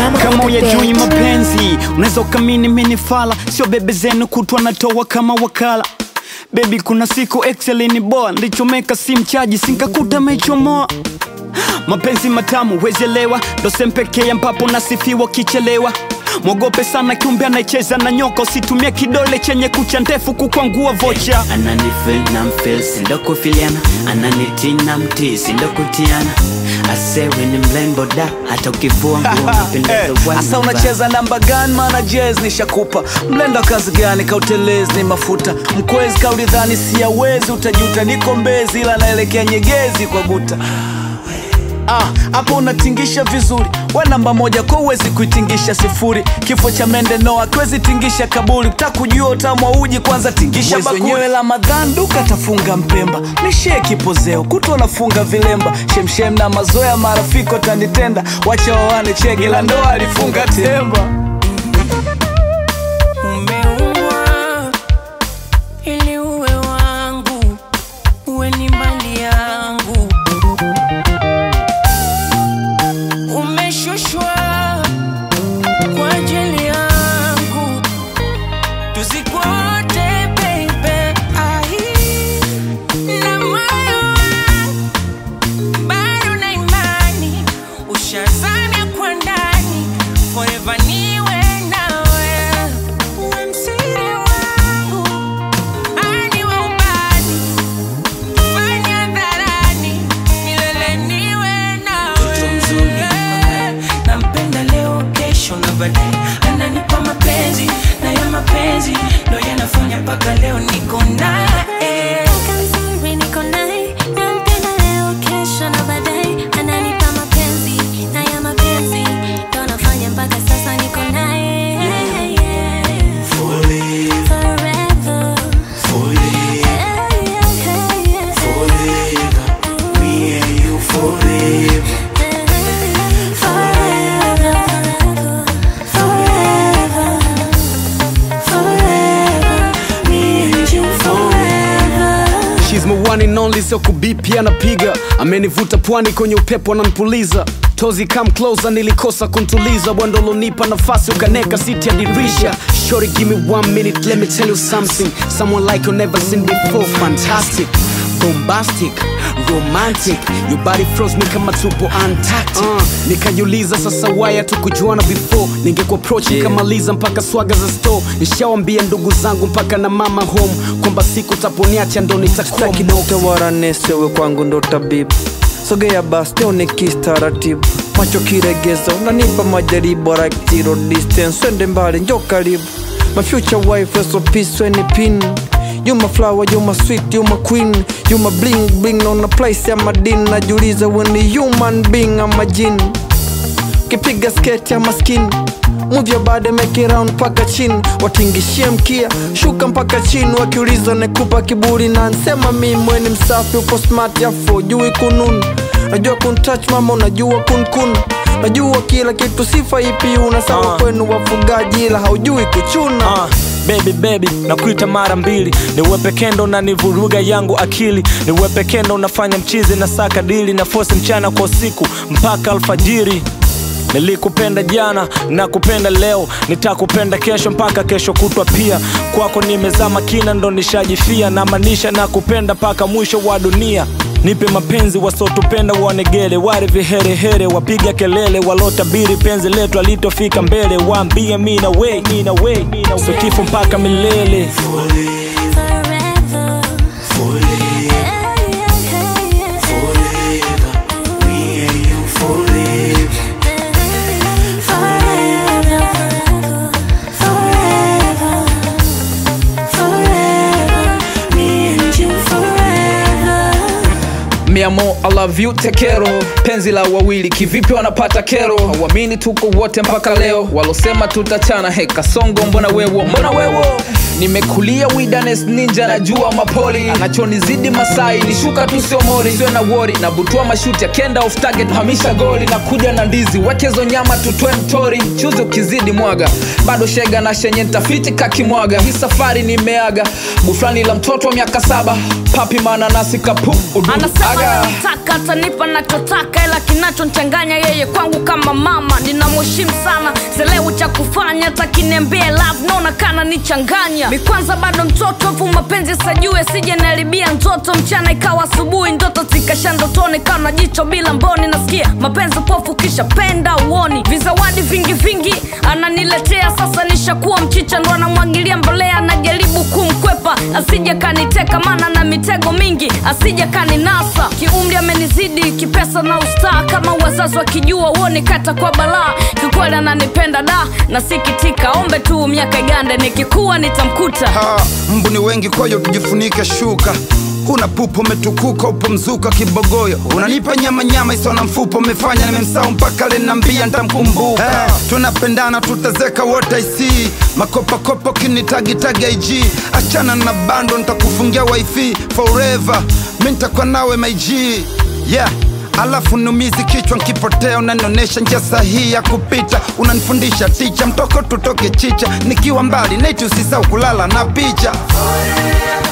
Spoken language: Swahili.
Drama kama on the uyajui beat. mapenzi unaweza ukamini minifala sio bebe zenu kutwa natoa kama wakala bebi kuna siku excelini boa ndichomeka si mchaji sinkakuta mechomoa mapenzi matamu wezelewa ndo sempekee ambapo nasifiwa kichelewa mwogope sana kiumbe anayecheza na nyoka usitumie kidole chenye kucha ndefu kukwangua vocha ananifil na mfil sindokufiliana ananitina mti sindokutiana asewe ni mlembo da hata ukivua nguo napendeza Asa unacheza namba gani maana jazz nishakupa mlenda kazi gani kautelezi ni mafuta mkwezi kaulidhani siyawezi utajuta niko mbezi ila naelekea nyegezi kwa guta Ah, hapo unatingisha vizuri we namba moja kwa uwezi kuitingisha sifuri kifo cha mende noa kiwezi tingisha kaburi takujua utamu wa uji kwanza tingisha Mwezi wenyewe la madhan duka tafunga mpemba nishie kipozeo kuto nafunga vilemba shemshem na mazoea marafiko tanitenda wacha wawane chege la ndoa alifunga temba Umeumbwa ili uwe wangu, uwe ni mali yangu. Umeshushwa kwa ajili yangu, tuzikwe wote baby. Ai, na moyo wangu bado na imani, ushazamia kwa ndani, forever niwe nawe. Uwe msiri wangu, ani wa ubani, fanya hadharani, milele niwe nawe. Mtoto mzuri, nampenda leo, kesho na baadaye, ananipa mapenzi na ya mapenzi ndo yanafanya mpaka leo niko naye. Kaka mzuri niko naye, nampenda leo, kesho na baadaye, ananipa mapenzi na ya mapenzi ndo nafanya mpaka sasa niko naye. Forever. Yeah, yeah, yeah. Forever, forever, forever, forever. Me and you forever. She's my one and only, sio kubipi anapiga, amenivuta pwani kwenye upepo ananipuliza tozi come closer, nilikosa kuntuliza bwando lonipa nafasi ukaneka siti ya dirisha Shorty give me one minute, let me tell you something someone like you never seen before, fantastic bombastic romantic your body froze me kama tupo antarctic uh, nikajiuliza sasa waya tukujuana before ningekuapproach yeah. nikamaliza mpaka swaga za store nishawambia ndugu zangu mpaka na mama home kwamba siku taponiacha ndo nitakuwa Sitaki dokta wala nesi, wewe kwangu ndo tabibu. Sogea basi nione kitaratibu, macho kiregezo, unanipa majaribu like zero distance, twende mbali njo karibu. My future wife, so peace when it pin. You my flower, you my sweet, you my queen. You my bling bling on a place ya madini. Najiuliza when ni human being ama jini. Kipiga sketi ya maskini Move your body make it round mpaka chini watingishie mkia shuka mpaka chini wakiuliza nekupa kiburi na nsema mi mweni msafi uko smart yafo jui kununu najua kuntouch mama unajua kunkun najua kila kitu sifa ipi una sawa Ah. kwenu wafugaji ila haujui kuchuna Ah, baby baby nakuita mara mbili niwe pekendo na nivuruga yangu akili niwe pekendo nafanya mchizi na saka dili na fosi mchana kwa usiku mpaka alfajiri nilikupenda jana na kupenda leo nitakupenda kesho mpaka kesho kutwa pia kwako nimezama kina ndo nishajifia na maanisha na kupenda mpaka mwisho wa dunia nipe mapenzi wasotupenda wanegele wale viherehere wapiga kelele walotabiri penzi letu alitofika mbele waambie mi na we mi na we so kifo mpaka milele Forever. Yeah, yeah, yeah. Forever, forever, forever. Me and you forever. miamo I love you tekero penzi la wawili kivipi wanapata kero hawamini tuko wote mpaka leo walosema tutachana heka songo mbona wewo mbona wewo nimekulia widanes ninja najua mapoli anachonizidi masai ni shuka tu sio mori sio na wori na butua mashuti akenda off target hamisha goli na kuja na ndizi wekezo nyama tutwe mtori chuzi ukizidi mwaga bado shega na shenye ntafiti kakimwaga hii safari nimeaga buflani la mtoto wa miaka saba papi mananasi kapu udu Anasema aga Mwaga. taka atanipa nachotaka ila kinachonchanganya yeye kwangu kama mama ninamheshimu sana selewu cha kufanya takiniambie love naona kana nichanganya mi kwanza bado mtoto afu mapenzi sajue sije naharibia ndoto mchana ikawa asubuhi ndoto zikasha ndotoni kana jicho bila mboni nasikia mapenzi pofu kisha penda uoni vizawadi vingi vingi ananiletea sasa nishakuwa mchicha ndo anamwagilia mbolea najaribu kumkwepa asije kaniteka maana na mitego mingi asije kaninasa kiumri amenizidi kipesa na ustaa kama wazazi wakijua uoni kata kwa balaa kikweli ananipenda da nasikitika ombe tu miaka igande nikikuwa nitamkuta Ha, mbu ni wengi kwayo tujifunike shuka huna pupo umetukuka upo mzuka kibogoyo unanipa nyama nyama isona mfupo umefanya nimemsau mpaka lenambia ntamkumbuka hey, tunapendana tutazeka wote isi makopakopa kinitagitaga ig achana na bando ntakufungia wifi forever mi ntakuwa nawe maig yeah alafu numizi kichwa nkipotea unanionesha njia sahihi ya kupita unanifundisha ticha mtoko tutoke chicha nikiwa mbali neti usisau kulala na picha Forever